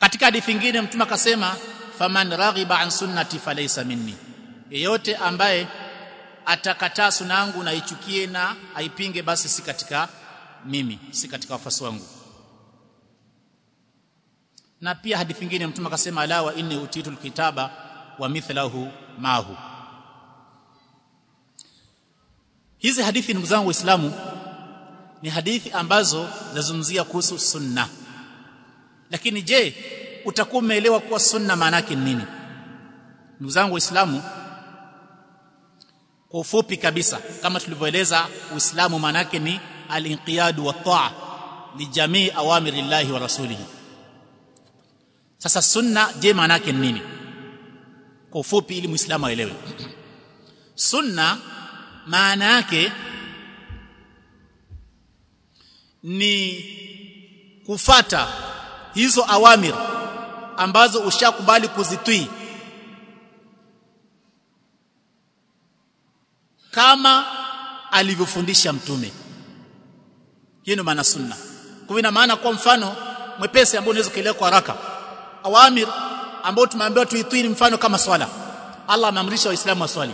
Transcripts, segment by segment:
katika hadithi nyingine mtume akasema faman raghiba an sunnati falaysa minni yeyote ambaye atakataa sunna yangu na ichukie na aipinge basi si katika mimi si katika wafuasi wangu na pia hadithi nyingine mtume akasema la wa inni utitul kitaba wa mithlahu mahu hizi hadithi ndugu zangu waislamu ni hadithi ambazo zinazungumzia kuhusu sunna lakini je utakuwa umeelewa kuwa sunna maana yake ni nini ndugu zangu waislamu kwa ufupi kabisa kama tulivyoeleza uislamu maana yake ni al-inqiyadu wa taa li jamii awamiri llahi wa rasulihi sasa sunna je maana yake ni nini kwa ufupi ili muislamu aelewe sunna maana yake ni kufata hizo awamir ambazo ushakubali kuzitii kama alivyofundisha mtume hiyo ndio maana sunna kwa ina maana kwa mfano mwepesi ambao unaweza kuelewa kwa haraka awamir ambao tumeambiwa tuitii ni mfano kama swala Allah ameamrisha waislamu waswali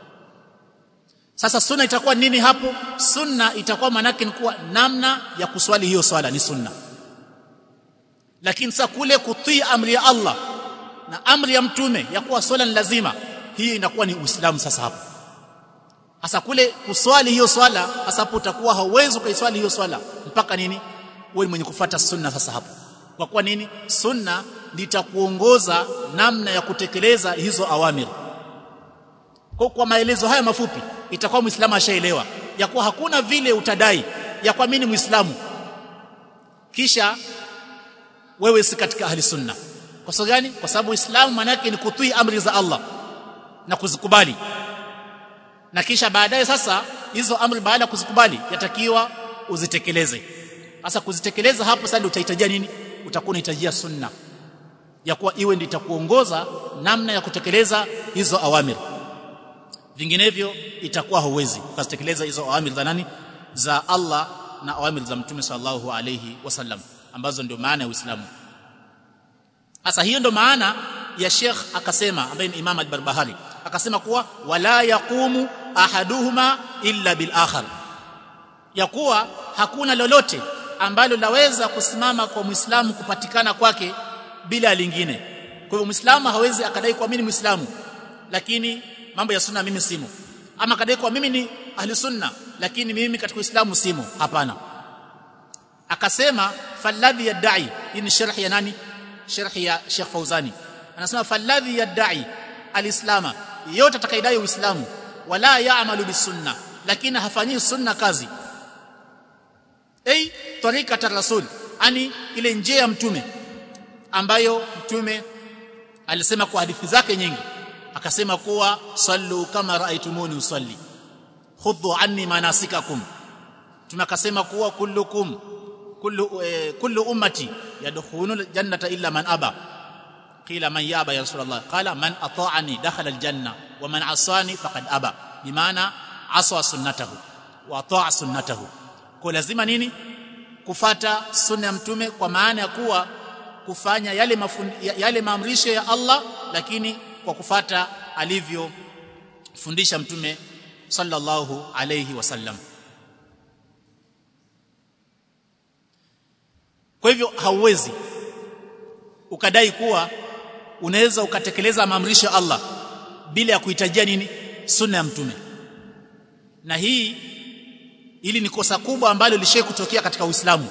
sasa sunna itakuwa nini hapo sunna itakuwa manake ni kuwa namna ya kuswali hiyo swala ni sunna lakini sasa kule kutii amri ya Allah na amri ya mtume ya kuwa swala ni lazima hii inakuwa ni uislamu sasa hapo hasa kule kuswali hiyo swala hasa hapo utakuwa hauwezi kuiswali hiyo swala mpaka nini wewe mwenye kufuata sunna sasa hapo kwa kuwa nini sunna litakuongoza namna ya kutekeleza hizo awamir kwa, kwa maelezo haya mafupi itakuwa muislamu ashaelewa ya kuwa hakuna vile utadai ya kwa mimi muislamu kisha wewe si katika ahli sunna kwa sababu gani kwa sababu uislamu maana yake ni kutii amri za Allah na kuzikubali na kisha baadaye sasa hizo amri baada ya kuzikubali yatakiwa uzitekeleze sasa kuzitekeleza hapo sasa utahitajia nini utakuwa unahitajia sunna ya kuwa iwe ndio itakuongoza namna ya kutekeleza hizo awamir vinginevyo itakuwa hauwezi ukazitekeleza hizo awamir za nani za Allah na awamir za mtume sallallahu alayhi wasallam ambazo ndio maana ya Uislamu sasa hiyo ndio maana ya Sheikh akasema ambaye ni Imam al-Barbahari akasema kuwa wala yaqumu ahaduhuma illa bil akhar ya kuwa hakuna lolote ambalo laweza kusimama kwa Muislamu kupatikana kwake bila lingine kwa hivyo Muislamu hawezi akadai kwa mimi Muislamu lakini mambo ya sunna mimi simo ama akadai kwa mimi ni ahli sunna lakini mimi katika Uislamu simo hapana akasema falladhi yadai hii ni sharh ya nani sharh ya Sheikh Fauzani anasema falladhi yadai alislama yote atakayedai uislamu wala yaamalu bisunna lakini hafanyi sunna kazi ei tariqat rasul ani ile njia ya mtume ambayo mtume alisema kwa hadithi zake nyingi akasema kuwa sallu kama raaitumuni usalli khudhu anni manasikakum tunakasema kuwa kullukum kullu eh, kullu ummati yadkhuluna jannata illa man aba qila man yaba ya rasulullah qala man ata'ani dakhala aljanna wa man asani faqad aba bimaana aswa sunnatahu wa ata'a sunnatahu kwa lazima nini kufata sunna ya mtume kwa maana ya kuwa kufanya yale mafund, yale maamrisho ya Allah lakini kwa kufata alivyofundisha mtume sallallahu alayhi wasallam kwa hivyo hauwezi ukadai kuwa unaweza ukatekeleza maamrisho ya Allah bila ya kuhitajia nini sunna ya mtume na hii ili ni kosa kubwa ambalo lishe kutokea katika Uislamu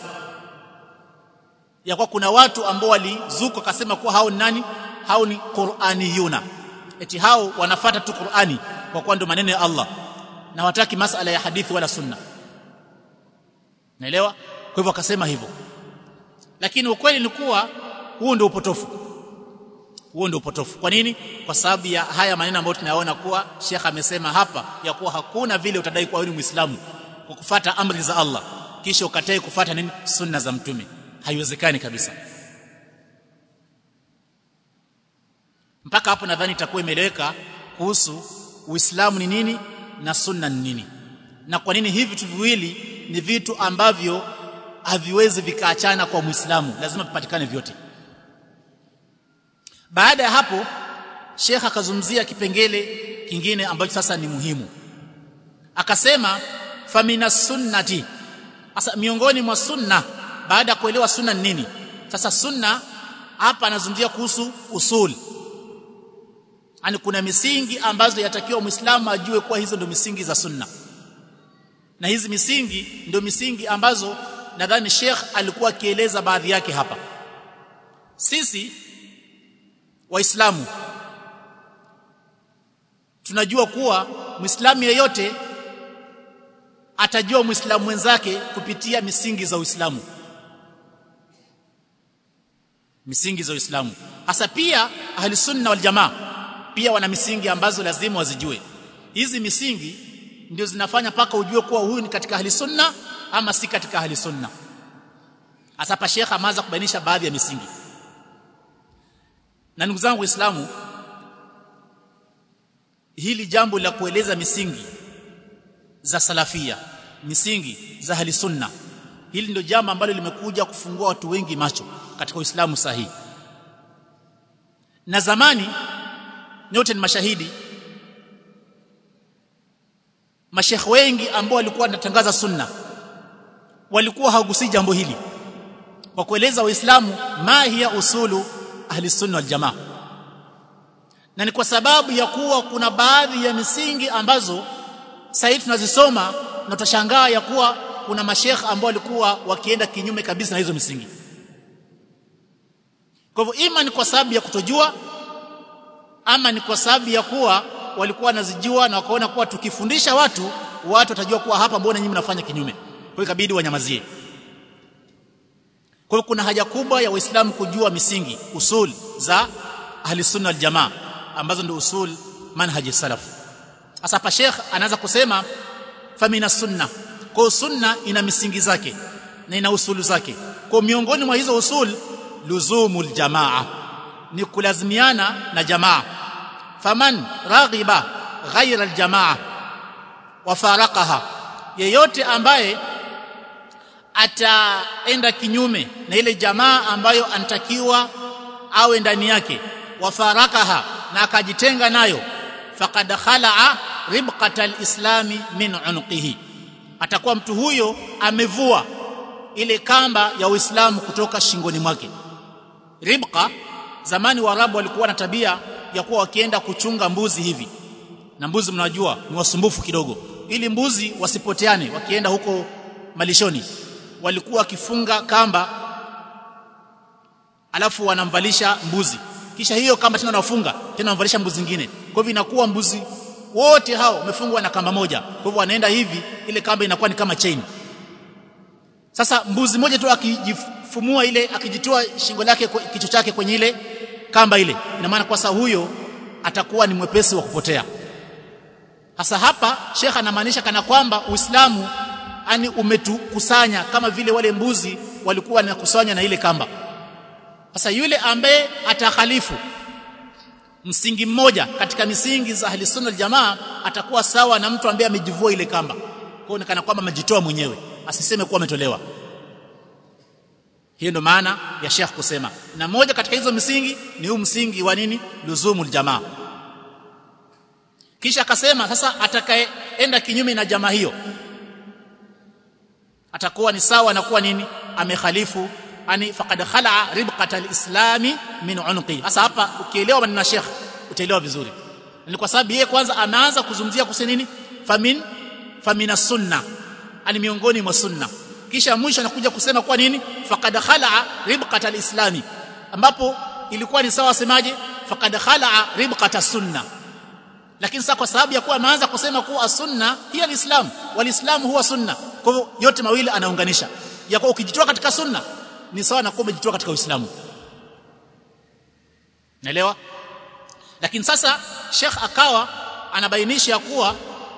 ya kwa kuna watu ambao walizuka wakasema kuwa hao ni nani hao ni Qur'aniyuna eti hao wanafata tu Qur'ani kwa kuwa ndio maneno ya Allah na wataki masala ya hadithi wala sunna naelewa kwa hivyo akasema hivyo lakini ukweli ni kuwa huo ndio upotofu huo ndio upotofu kwa nini kwa sababu ya haya maneno ambayo tunayaona kuwa Sheikh amesema hapa ya kuwa hakuna vile utadai kuwa wewe ni Muislamu kwa kufata amri za Allah kisha ukatai kufata nini sunna za mtume haiwezekani kabisa mpaka hapo nadhani itakuwa imeeleweka kuhusu Uislamu ni nini na sunna ni nini na kwa nini hivi vitu viwili ni vitu ambavyo haviwezi vikaachana kwa Muislamu lazima vipatikane vyote baada ya hapo Sheikh akazungumzia kipengele kingine ambacho sasa ni muhimu akasema famina sunnati sasa miongoni mwa sunna baada ya kuelewa sunna ni nini sasa sunna hapa anazungumzia kuhusu usul yani kuna misingi ambazo yatakiwa muislamu ajue kuwa hizo ndio misingi za sunna na hizi misingi ndio misingi ambazo nadhani Sheikh alikuwa akieleza baadhi yake hapa sisi waislamu tunajua kuwa muislamu yeyote atajua muislamu mwenzake kupitia misingi za Uislamu misingi za Uislamu hasa pia ahli sunna wal jamaa pia wana misingi ambazo lazima wazijue hizi misingi ndio zinafanya paka ujue kuwa huyu ni katika ahli sunna ama si katika ahli sunna hasa pa Sheikh ameanza kubainisha baadhi ya misingi na ndugu zangu waislamu hili jambo la kueleza misingi za salafia misingi za ahli sunna hili ndio jambo ambalo limekuja kufungua watu wengi macho katika Uislamu sahihi na zamani nyote ni mashahidi mashekh wengi ambao walikuwa wanatangaza sunna walikuwa hawagusii jambo hili kwa kueleza waislamu ma hiya usulu ahli sunna wal jamaa na ni kwa sababu ya kuwa kuna baadhi ya misingi ambazo sasa tunazisoma na tutashangaa ya kuwa kuna mashekh ambao walikuwa wakienda kinyume kabisa na hizo misingi kwa hivyo ima ni kwa sababu ya kutojua ama ni kwa sababu ya kuwa walikuwa wanazijua na wakaona kuwa tukifundisha watu watu watajua kuwa hapa mbona nyinyi mnafanya kinyume kwa hiyo ikabidi wanyamazie kwa hiyo kuna haja kubwa ya waislamu kujua misingi usul za ahli sunna wal jamaa ambazo ndio usul manhaji salaf sasa hapa sheikh anaanza kusema famina sunna kwa sunna ina misingi zake na ina usulu zake kwa miongoni mwa hizo usul luzumul jamaa ni kulazimiana na jamaa faman raghiba ghaira aljamaa wa faraqaha yeyote ambaye ataenda kinyume na ile jamaa ambayo anatakiwa awe ndani yake wa farakaha na akajitenga nayo faqad khalaa ribqata alislami min unqihi atakuwa mtu huyo amevua ile kamba ya Uislamu kutoka shingoni mwake ribqa zamani waarabu walikuwa na tabia ya kuwa wakienda kuchunga mbuzi hivi na mbuzi mnajua ni wasumbufu kidogo ili mbuzi wasipoteane wakienda huko malishoni walikuwa wakifunga kamba alafu wanamvalisha mbuzi kisha hiyo kamba tena wanafunga tena wanamvalisha mbuzi zingine kwa hivyo inakuwa mbuzi wote hao wamefungwa na kamba moja kwa hivyo wanaenda hivi ile kamba inakuwa ni kama chain sasa mbuzi moja tu akijifumua ile akijitoa shingo lake kichwa chake kwenye ile kamba ile ina maana kwa sasa huyo atakuwa ni mwepesi wa kupotea hasa hapa Sheikh anamaanisha kana kwamba Uislamu ani umetukusanya kama vile wale mbuzi walikuwa wanakusanya na ile kamba sasa yule ambaye atakhalifu msingi mmoja katika misingi za ahli sunna jamaa atakuwa sawa na mtu ambaye amejivua ile kamba kwa hiyo kana kwamba amejitoa mwenyewe asiseme kuwa ametolewa hiyo ndo maana ya Sheikh kusema na moja katika hizo misingi ni huu msingi wa nini luzumul jamaa kisha akasema sasa atakayeenda kinyume na jamaa hiyo atakuwa ni sawa na kuwa nini amekhalifu ani faqad khala ribqata alislami min unqi sasa hapa ukielewa maneno ya Sheikh utaelewa vizuri ni kwa sababu yeye kwanza anaanza kuzungumzia kuhusu nini famin famina sunna ani miongoni mwa sunna kisha mwisho anakuja kusema kwa nini faqad khala ribqata alislami ambapo ilikuwa ni sawa semaje faqad khala ribqata sunna lakini sasa kwa sababu ya kuwa ameanza kusema kuwa sunna hiya alislam walislamu huwa sunna kwa hivyo yote mawili anaunganisha ya kuwa ukijitoa katika sunna ni sawa na kuwa umejitoa katika uislamu naelewa lakini sasa Sheikh akawa anabainisha kuwa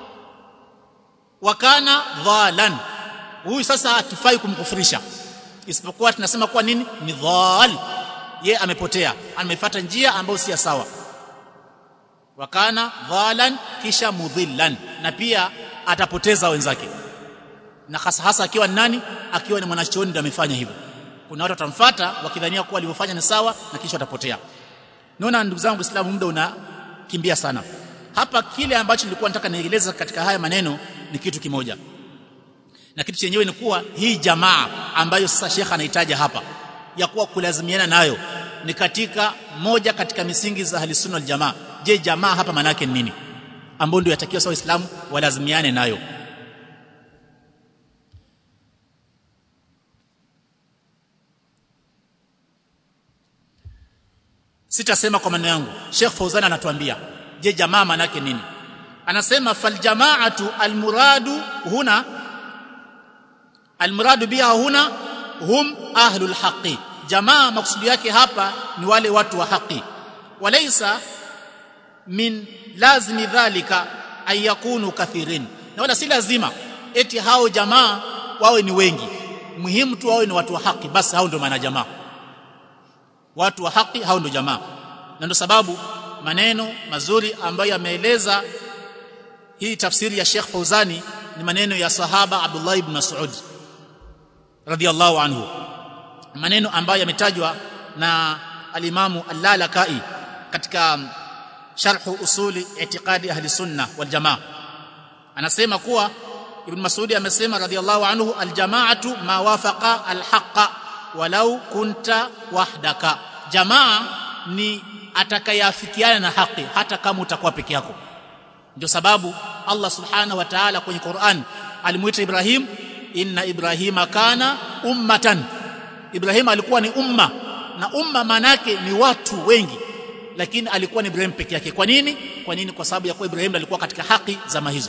wakana dhalan huyu sasa hatufai kumkufurisha isipokuwa tunasema kuwa nini ni dhal ye amepotea amefuata njia ambayo si sawa wakana dhalan kisha mudhillan na pia atapoteza wenzake na hasa hasa akiwa ni nani akiwa ni mwanachuoni ndio amefanya hivyo kuna watu watamfuata wakidhania kuwa alivyofanya ni sawa na kisha watapotea naona ndugu zangu Waislamu muda unakimbia sana hapa kile ambacho nilikuwa nataka nieleza katika haya maneno ni kitu kimoja na kitu chenyewe ni kuwa hii jamaa ambayo sasa Sheikh anahitaja hapa ya kuwa kulazimiana nayo ni katika moja katika misingi za ahli sunna wal jamaa je jamaa hapa maana yake ni nini ambayo ndio yatakiwa sawa waislamu walazimiane nayo sitasema kwa maneno yangu Sheikh Fauzan anatuambia je jamaa maana yake nini anasema fal jamaatu almuradu huna almuradu biha huna hum ahlul haqi jamaa maksudi yake hapa ni wale watu wa haki walaysa min lazimi dhalika ay yakunu kathirin na wala si lazima eti hao jamaa wawe ni wengi muhimu tu wawe ni watu wa haki basi hao ndio maana jamaa watu wa haki hao ndio jamaa na ndio sababu maneno mazuri ambayo yameeleza hii tafsiri ya Sheikh Fauzani ni maneno ya sahaba Abdullah ibn Mas'ud radiyallahu anhu maneno ambayo yametajwa na alimamu Al-Lalakai katika sharh usuli i'tiqadi ahli sunna wal jamaa anasema kuwa ibn Mas'ud amesema radiyallahu anhu al-jama'atu ma wafaqa al-haqqa walau kunta wahdaka jamaa ni atakayafikiana na haki hata kama utakuwa peke yako ndio sababu Allah subhanahu wa ta'ala kwenye Qur'an alimuita Ibrahim inna ibrahima kana ummatan Ibrahim alikuwa ni umma na umma manake ni watu wengi lakini alikuwa ni Ibrahim peke yake kwa nini kwa nini kwa sababu ya kuwa Ibrahim alikuwa katika haki zama hizo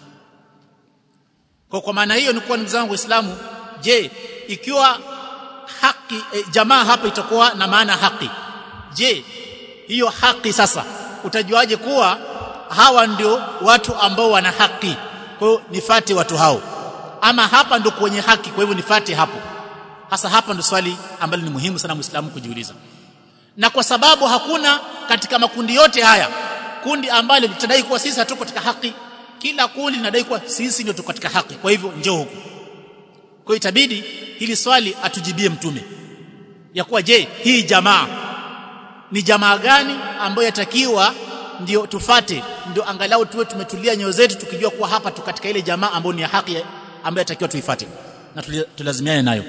kwa kwa maana hiyo ni kuwa ndugu zangu waislamu je ikiwa haki e, jamaa hapa itakuwa na maana haki je hiyo haki sasa utajuaje kuwa hawa ndio watu ambao wana haki kwa hiyo nifate watu hao ama hapa ndio kwenye haki kwa hivyo nifate hapo hasa hapa ndio swali ambalo ni muhimu sana muislamu kujiuliza na kwa sababu hakuna katika makundi yote haya kundi ambalo litadai kuwa sisi hatuko katika haki kila kundi linadai kuwa sisi ndio tuko katika haki kwa hivyo njoo huku kwa hiyo itabidi hili swali atujibie mtume ya kuwa je hii jamaa ni jamaa gani ambayo yatakiwa ndio tufate ndio angalau tuwe tumetulia nyoyo zetu tukijua kuwa hapa tu katika ile jamaa ambayo ni ya haki ambayo yatakiwa tuifate na tulazimiane nayo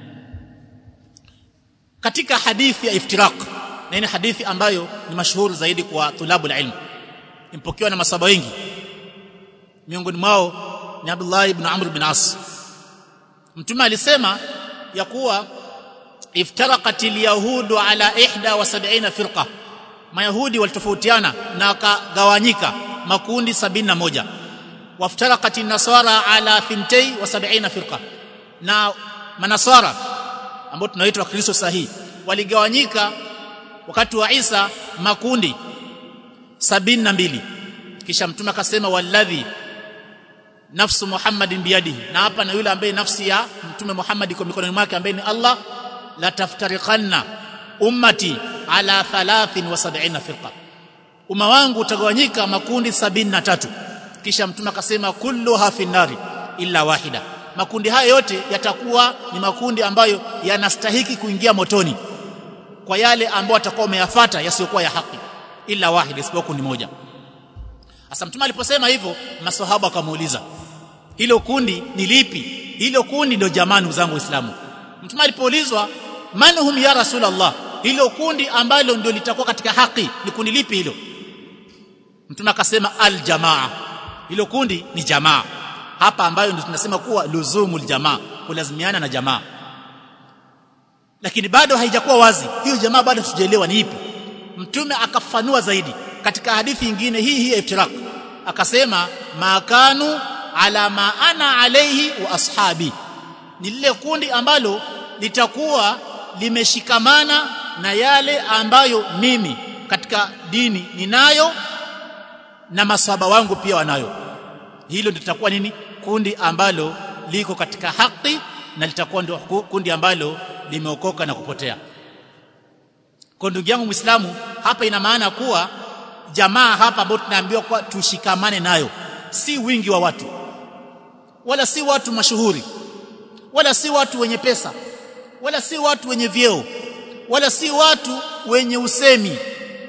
katika hadithi ya iftiraq na ni hadithi ambayo ni mashuhuri zaidi kwa tulabu ilm impokewa na masaba wengi miongoni mwao ni Abdullah ibn Amr ibn As mtume alisema ya kuwa iftaraqat alyahudu ala 71 firqa mayahudi walitofautiana na wakagawanyika makundi 71 waftaraqat an-nasara ala 72 firqa na manasara ambao tunaitwa Kristo sahihi waligawanyika wakati wa Isa makundi sabini na mbili kisha mtume akasema walladhi nafsu Muhammadin biyadihi na hapa na yule ambaye nafsi ya mtume Muhammad iko mikononi mwake ambaye ni Allah la taftariqanna ummati ala 73 firqa umma wangu utagawanyika makundi sabini na tatu kisha mtume akasema kulluha finnari illa wahida makundi haya yote yatakuwa ni makundi ambayo yanastahiki kuingia motoni kwa yale ambayo atakuwa umeyafata yasiyokuwa ya haki ila wahid isipokuwa kundi moja Asa mtume aliposema hivyo maswahaba wakamuuliza hilo kundi ni lipi hilo kundi ndio jamani zangu waislamu mtume alipoulizwa man hum ya rasulullah hilo kundi ambalo ndio litakuwa katika haki ni kundi lipi hilo mtume akasema al jamaa hilo kundi ni jamaa hapa ambayo ndio tunasema kuwa luzumul jamaa kulazimiana na jamaa lakini bado haijakuwa wazi hiyo jamaa bado tujaelewa ni ipi mtume akafanua zaidi katika hadithi nyingine hii hii iftiraq akasema makanu ala ma ana alayhi wa ashabi ni lile kundi ambalo litakuwa limeshikamana na yale ambayo mimi katika dini ninayo na maswahaba wangu pia wanayo hilo ndio litakuwa nini kundi ambalo liko katika haki na litakuwa ndio kundi ambalo limeokoka na kupotea kwa ndugu yangu Muislamu hapa ina maana kuwa jamaa hapa ambao tunaambiwa kwa tushikamane nayo si wingi wa watu wala si watu mashuhuri wala si watu wenye pesa wala si watu wenye vyeo wala si watu wenye usemi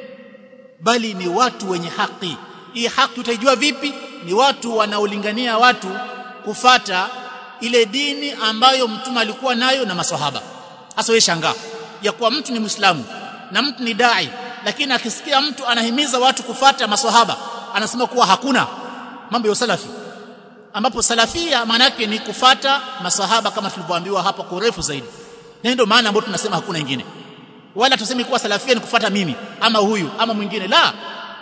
bali ni watu wenye haki hii haki utaijua vipi ni watu wanaolingania watu kufata ile dini ambayo mtume alikuwa nayo na maswahaba hasa wewe shangaa ya kuwa mtu ni muislamu na mtu ni dai lakini akisikia mtu anahimiza watu kufata maswahaba anasema kuwa hakuna mambo ya salafi ambapo salafia maana yake ni kufata maswahaba kama tulivyoambiwa hapa kwa urefu zaidi na ndio maana ambapo tunasema hakuna ingine wala tuseme kuwa salafia ni kufata mimi ama huyu ama mwingine la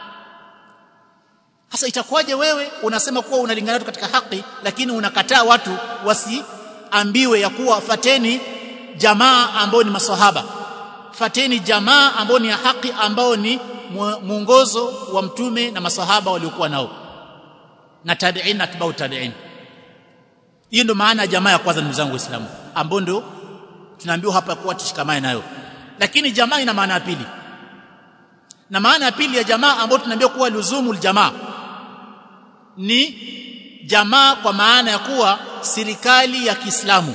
Sasa itakuwaje wewe unasema kuwa unalingana katika haki lakini unakataa watu wasiambiwe ya kuwa fateni jamaa ambao ni maswahaba fateni jamaa ambao ni ya haki ambao ni mwongozo wa mtume na maswahaba waliokuwa nao na tabi'in na atba'u tabi'in hiyo ndio maana ya jamaa ya kwanza ndugu zangu waislamu ambao ndio tunaambiwa hapa kuwa tushikamane nayo lakini jamaa ina maana ya pili na maana ya pili ya jamaa ambayo tunaambiwa kuwa luzumul jamaa ni jamaa kwa maana ya kuwa serikali ya Kiislamu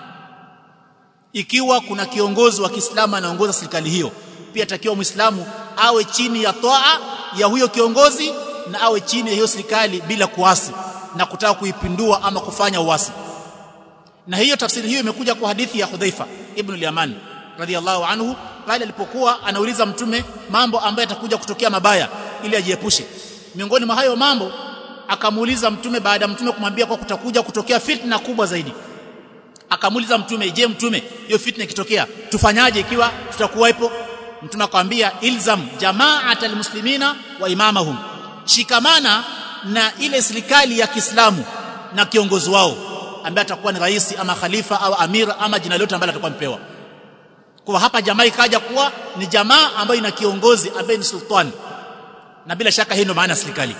ikiwa kuna kiongozi wa Kiislamu anaongoza serikali hiyo pia takiwa Muislamu awe chini ya toa ya huyo kiongozi na awe chini ya hiyo serikali bila kuasi na kutaka kuipindua ama kufanya uasi na hiyo tafsiri hiyo imekuja kwa hadithi ya Hudhaifa ibn al-Yaman radhiallahu anhu pale alipokuwa anauliza mtume mambo ambayo yatakuja kutokea mabaya ili ajiepushe miongoni mwa hayo mambo akamuuliza mtume baada ya mtume kumwambia kwa kutakuja kutokea fitna kubwa zaidi akamuuliza mtume je mtume hiyo fitna ikitokea tufanyaje ikiwa tutakuwepo mtume akamwambia ilzam jama'at almuslimina wa imamahum shikamana na ile serikali ya Kiislamu na kiongozi wao ambaye atakuwa ni rais ama khalifa au amira ama jina lote ambalo atakuwa mpewa kwa hapa jamaa ikaja kuwa ni jamaa ambayo ina kiongozi ambaye ni sultan na bila shaka hii ndio maana serikali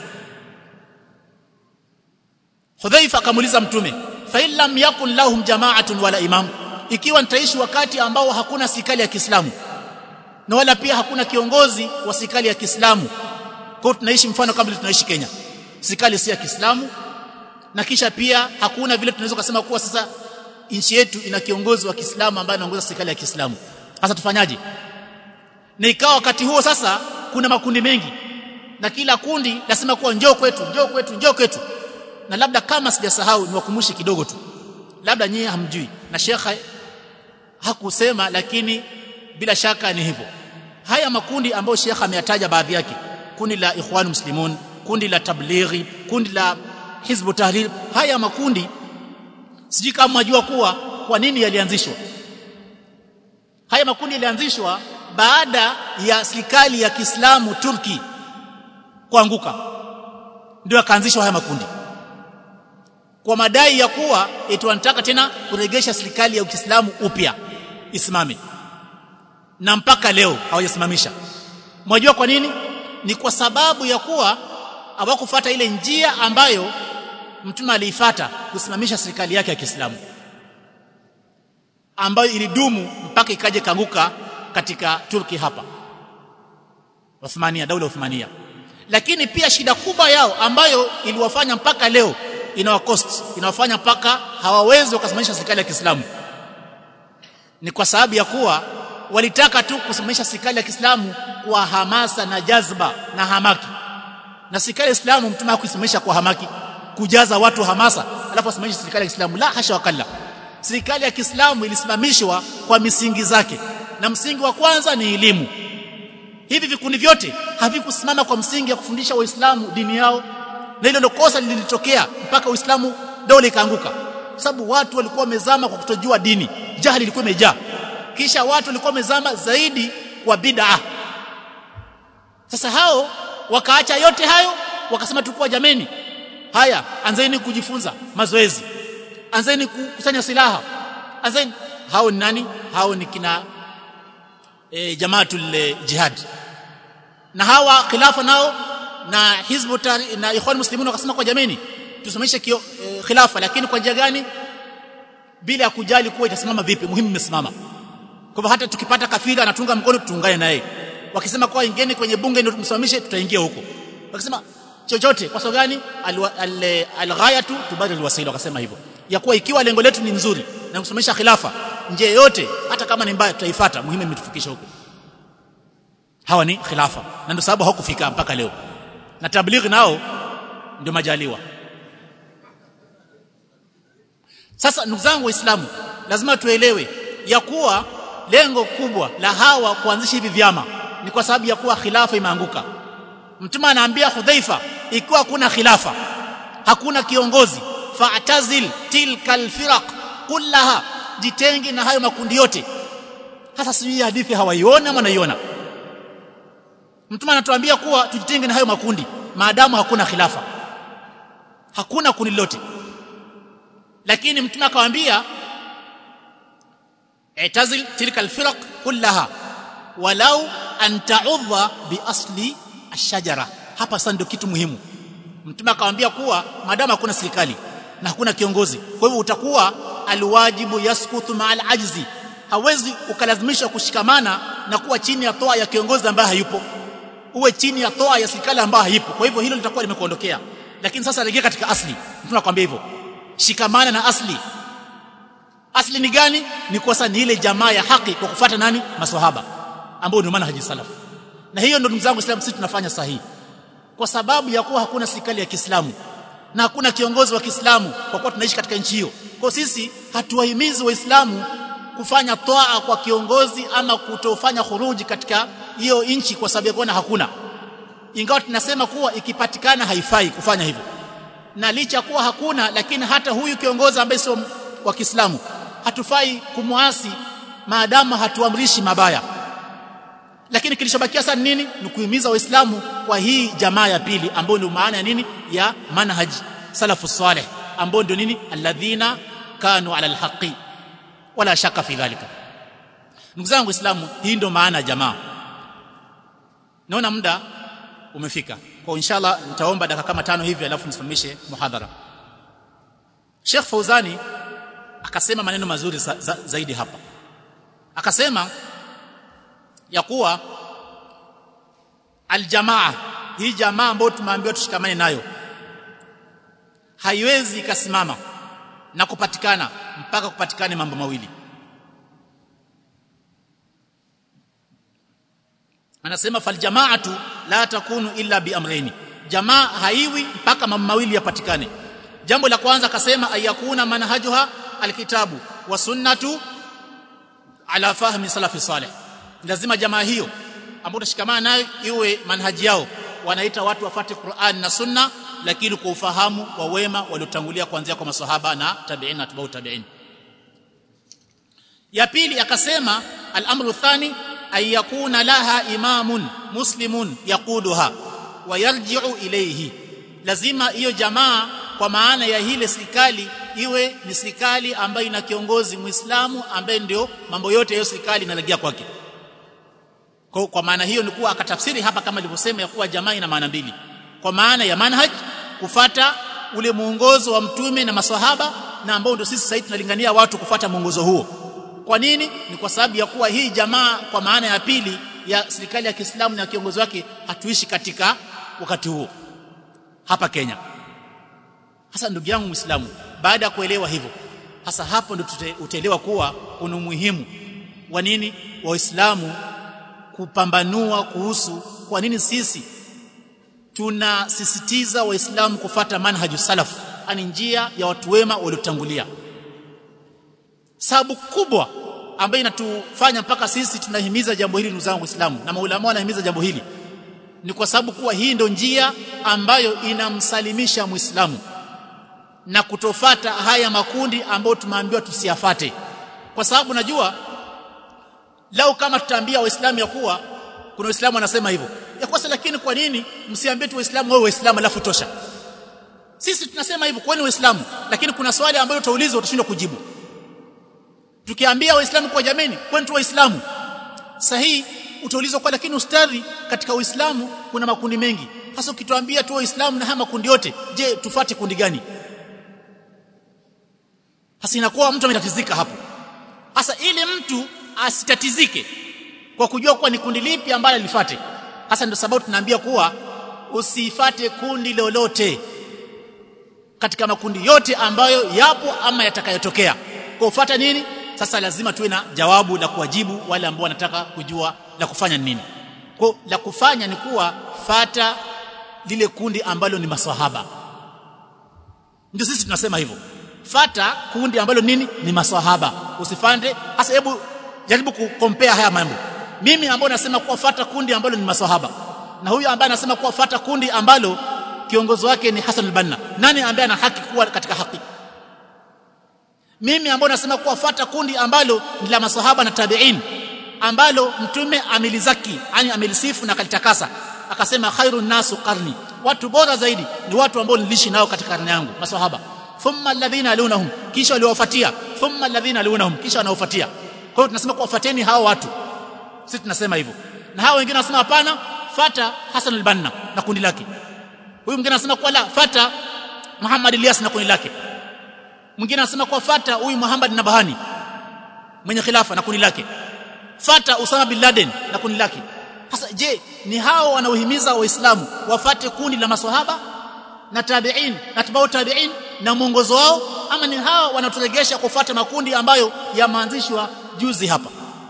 Hudhaifa akamuuliza mtume fa in lam yakun lahum jama'atun wala imam ikiwa nitaishi wakati ambao hakuna serikali ya Kiislamu na wala pia hakuna kiongozi wa serikali ya Kiislamu kwa tunaishi mfano kama tunaishi Kenya serikali si ya Kiislamu na kisha pia hakuna vile tunaweza kusema kuwa sasa nchi yetu ina kiongozi wa Kiislamu ambaye anaongoza serikali ya Kiislamu sasa tufanyaje na ikawa wakati huo sasa kuna makundi mengi na kila kundi nasema kuwa njoo kwetu njoo kwetu njoo kwetu na labda kama sijasahau niwakumbushe kidogo tu labda nyie hamjui na shekha hakusema lakini bila shaka ni hivyo haya makundi ambayo shekha ameyataja baadhi yake kundi la ikhwan muslimun kundi la tablighi kundi la hizbu tahrir haya makundi sijui kama mnajua kuwa kwa nini yalianzishwa haya makundi yalianzishwa baada ya serikali ya Kiislamu Turki kuanguka ndio yakaanzishwa haya makundi kwa madai ya kuwa eti wanataka tena kuregesha serikali ya Kiislamu upya isimame na mpaka leo hawajasimamisha mwajua kwa nini ni kwa sababu ya kuwa hawakufuata ile njia ambayo mtume aliifata kusimamisha serikali yake ya Kiislamu ambayo ilidumu mpaka ikaje kanguka katika Turki hapa Uthmania daula Uthmania lakini pia shida kubwa yao ambayo iliwafanya mpaka leo inawakost inawafanya mpaka hawawezi wakasimamisha serikali ya Kiislamu ni kwa sababu ya kuwa walitaka tu kusimamisha serikali ya Kiislamu kwa hamasa na jazba na hamaki na serikali ya Kiislamu mtume hakuisimamisha kwa hamaki kujaza watu hamasa alafu asimamishe serikali ya Kiislamu la hasha wakalla serikali ya Kiislamu ilisimamishwa kwa misingi zake na msingi wa kwanza ni elimu hivi vikundi vyote havikusimama kwa msingi ya kufundisha waislamu dini yao na hilo ndio kosa lilitokea mpaka uislamu dola ikaanguka sababu watu walikuwa wamezama kwa kutojua dini jahili ilikuwa imejaa kisha watu walikuwa wamezama zaidi kwa bid'a sasa hao wakaacha yote hayo wakasema tukua jameni haya anzeni kujifunza mazoezi anzeni kukusanya silaha anzeni hao ni nani hao ni kina e, jamaatul jihad na hawa khilafa nao na hizbu na ikhwan muslimun wakasema kwa jameni tusimamishe kio e, khilafa lakini kwa njia gani bila ya kujali kuwa itasimama vipi muhimu imesimama kwa hivyo hata tukipata kafiri anatunga mkono tuungane naye wakisema kwa ingeni kwenye bunge ndio tumsimamishe tutaingia huko wakisema chochote kwa sababu gani alghayatu tubadil wasila wakasema hivyo ya kuwa ikiwa lengo letu ni nzuri na kusimamisha khilafa njia yote hata kama ni mbaya tutaifuata muhimu imetufikisha huko hawa ni khilafa na ndio sababu hawakufika mpaka leo na tablighi nao ndio majaliwa sasa ndugu zangu waislamu lazima tuelewe ya kuwa lengo kubwa la hawa kuanzisha hivi vyama ni kwa sababu ya kuwa khilafa imeanguka mtume anaambia hudhaifa ikiwa kuna khilafa hakuna kiongozi fa'tazil tilka alfiraq kullaha jitenge na hayo makundi yote hasa sijui hadithi hawaiona ama naiona mtume anatuambia kuwa tujitenge na hayo makundi maadamu hakuna khilafa hakuna kundi lote lakini mtume akamwambia i'tazil tilka alfiraq kullaha walau an ta'udha bi asli ashajara hapa sasa ndio kitu muhimu mtume akamwambia kuwa maadamu hakuna serikali na hakuna kiongozi kwa hivyo utakuwa alwajibu yaskuthu ma'al ajzi hawezi ukalazimisha kushikamana na kuwa chini ya toa ya kiongozi ambaye hayupo uwe chini ya toa ya serikali ambayo haipo kwa hivyo hilo litakuwa limekuondokea lakini sasa rejea katika asli mtume akwambia hivyo shikamana na asli asli ni gani ni kwa sasa ni ile jamaa ya haki kwa kufuata nani maswahaba ambao ndio maana haji salaf na hiyo ndio ndugu zangu Islam sisi tunafanya sahihi kwa sababu ya kuwa hakuna serikali ya Kiislamu na hakuna kiongozi wa Kiislamu kwa kuwa tunaishi katika nchi hiyo kwa sisi hatuwahimizi waislamu kufanya toa kwa kiongozi ama kutofanya khuruji katika hiyo nchi kwa sababu ya kuona hakuna ingawa tunasema kuwa ikipatikana haifai kufanya hivyo na licha kuwa hakuna lakini hata huyu kiongozi ambaye sio wa Kiislamu hatufai kumwasi maadamu hatuamrishi mabaya lakini kilichobakia sasa nini ni kuhimiza waislamu kwa hii jamaa ya pili ambayo ndio maana ya nini ya manhaj salafu salih ambao ndio nini alladhina kanu ala alhaqi wala shaka fi dhalika ndugu zangu waislamu hii ndio maana ya jamaa naona muda umefika kwa inshallah nitaomba dakika kama tano hivi alafu nisimamishe muhadhara Sheikh Fauzani akasema maneno mazuri za, za, zaidi hapa akasema ya kuwa aljamaa hii jamaa ambayo tumeambiwa tushikamane nayo haiwezi ikasimama na kupatikana mpaka kupatikane mambo mawili anasema faljamaatu la takunu illa biamraini jamaa haiwi mpaka mambo mawili yapatikane jambo la kwanza akasema ayakuna manhajuha alkitabu wa sunnatu ala fahmi salafi salih lazima jamaa hiyo ambayo tashikamana nayo iwe manhaji yao wanaita watu wafate Qur'an na Sunna lakini kwa ufahamu wa wema waliotangulia kuanzia kwa maswahaba na tabi'in na tabi'u tabi'in ya pili akasema al-amru thani ay yakuna laha imamun muslimun yaquduha wa yarji'u ilayhi lazima hiyo jamaa kwa maana ya hile serikali iwe ni serikali ambayo ina kiongozi muislamu ambaye ndio mambo yote ya serikali inalegea kwake kwa, kwa maana hiyo ni kuwa akatafsiri hapa kama alivyosema ya kuwa jamaa ina maana mbili kwa maana ya manhaj kufata ule muongozo wa mtume na maswahaba na ambao ndio sisi sasa tunalingania watu kufata muongozo huo kwa nini ni kwa sababu ya kuwa hii jamaa kwa maana ya pili ya serikali ya Kiislamu na kiongozi wake hatuishi katika wakati huo hapa Kenya hasa ndugu yangu Muislamu baada ya kuelewa hivyo hasa hapo ndio utaelewa kuwa kuna umuhimu wa nini waislamu kupambanua kuhusu kwa nini sisi tunasisitiza waislamu kufata manhaju salaf ani njia ya watu wema waliotangulia sababu kubwa ambayo inatufanya mpaka sisi tunahimiza jambo hili ndugu zangu waislamu na maulama wanahimiza jambo hili ni kwa sababu kuwa hii ndio njia ambayo inamsalimisha muislamu na kutofata haya makundi ambayo tumeambiwa tusiyafate kwa sababu najua lau kama tutaambia waislamu ya kuwa kuna waislamu wanasema hivyo ya kosa lakini kwa nini msiambie tu waislamu wao waislamu alafu tosha sisi tunasema hivyo kwani waislamu lakini kuna swali ambalo utaulizwa utashindwa kujibu tukiambia waislamu kwa jameni kwani tu waislamu sahihi utaulizwa kwa lakini ustadhi katika uislamu kuna makundi mengi hasa ukituambia tu waislamu na haya makundi yote je tufate kundi gani hasa inakuwa mtu ametatizika hapo hasa ili mtu asitatizike kwa kujua kuwa ni kundi lipi ambalo lifate hasa ndio sababu tunaambia kuwa usifate kundi lolote katika makundi yote ambayo yapo ama yatakayotokea kwa ufata nini sasa lazima tuwe na jawabu la kuwajibu wale ambao wanataka kujua la kufanya nini kwa la kufanya ni kuwa fata lile kundi ambalo ni maswahaba ndio sisi tunasema hivyo fata kundi ambalo nini ni maswahaba usifande hasa hebu jaribu kukompare haya mambo mimi ambao nasema kuwa fata kundi ambalo ni maswahaba na huyu ambaye anasema kuwa fata kundi ambalo kiongozi wake ni Hassan al-Banna nani ambaye ana haki kuwa katika haki mimi ambao nasema kuwa fata kundi ambalo ni la maswahaba na tabi'in ambalo mtume amelizaki yani amelisifu na kalitakasa akasema khairun nasu qarni watu bora zaidi ni watu ambao niliishi nao katika karne yangu maswahaba thumma alladhina alunahum kisha waliowafuatia thumma alladhina alunahum kisha wanaofuatia kwa hiyo tunasema kuwafuateni hao watu sisi tunasema hivyo na hao wengine wanasema hapana fata Hassan al-Banna na kundi lake huyu mwingine anasema kwa la fata Muhammad Ilyas na kundi lake mwingine anasema kwa fata huyu Muhammad Nabahani mwenye khilafa na kundi lake fata Usama bin Laden na kundi lake sasa je ni hao wanaohimiza waislamu wafate kundi la maswahaba na tabi'in na tabau tabi'in na mwongozo wao ama ni hao wanaturegesha kufuata makundi ambayo yameanzishwa juzi hapa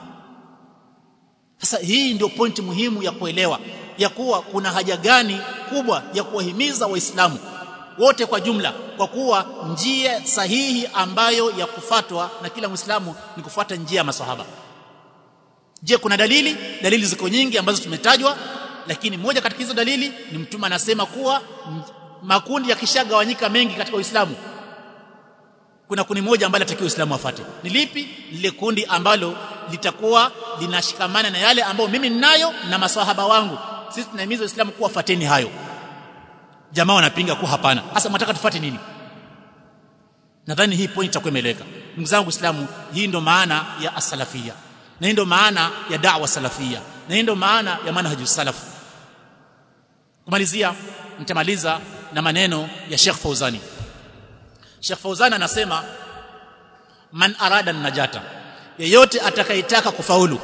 sasa hii ndio pointi muhimu ya kuelewa ya kuwa kuna haja gani kubwa ya kuwahimiza waislamu wote kwa jumla kwa kuwa njia sahihi ambayo ya kufatwa na kila muislamu ni kufuata njia ya maswahaba je kuna dalili dalili ziko nyingi ambazo tumetajwa lakini moja katika hizo dalili ni mtume anasema kuwa makundi yakishagawanyika mengi katika Uislamu kuna kundi moja ambalo atakiwa Uislamu afate ni lipi lile kundi ambalo litakuwa linashikamana na yale ambayo mimi ninayo na maswahaba wangu sisi tunahimiza Uislamu kuwa fateni hayo jamaa wanapinga kuwa hapana hasa mnataka tufate nini nadhani hii point itakuwa imeeleweka ndugu zangu Uislamu hii ndo maana ya as-salafia na hii ndo maana ya da'wa salafia na hii ndo maana ya manhajus salaf kumalizia nitamaliza na maneno ya Sheikh Fauzani Sheikh Fauzani anasema man arada najata yeyote atakayetaka kufaulu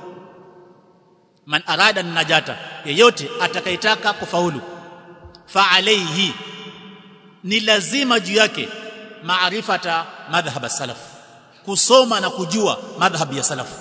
man arada najata yeyote atakayetaka kufaulu fa alayhi ni lazima juu yake maarifata madhhab salaf kusoma na kujua madhhab ya salaf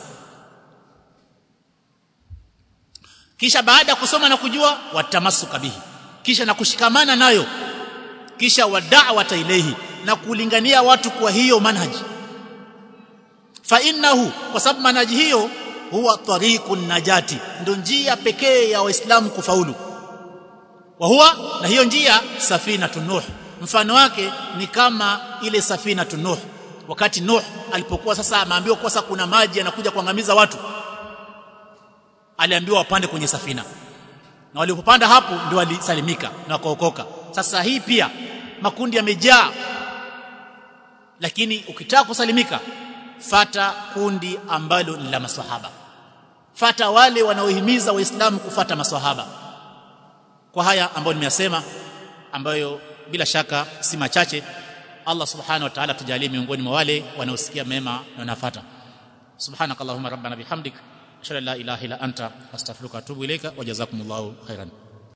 kisha baada ya kusoma na kujua watamasuka bihi kisha na kushikamana nayo kisha wada'wata ilehi na kulingania watu kwa hiyo manhaji fa innahu kwa sababu manhaji hiyo huwa tariqun najati ndio njia pekee ya waislamu kufaulu wa huwa na hiyo njia safina nuh mfano wake ni kama ile safina nuh wakati nuh alipokuwa sasa ameambiwa kwa sasa kuna maji yanakuja kuangamiza watu aliambiwa wapande kwenye safina na walipopanda hapo ndio walisalimika na wakaokoka sasa hii pia makundi yamejaa lakini ukitaka kusalimika fata kundi ambalo ni la maswahaba fata wale wanaohimiza waislamu kufata maswahaba kwa haya ambayo nimeyasema ambayo bila shaka si machache Allah subhanahu wa ta'ala tujalie miongoni mwa wale wanaosikia mema na wanafuata subhanakallahumma rabbana bihamdik ashhadu an la ilaha illa anta astaghfiruka wa atubu ilaika wa jazakumullahu khairan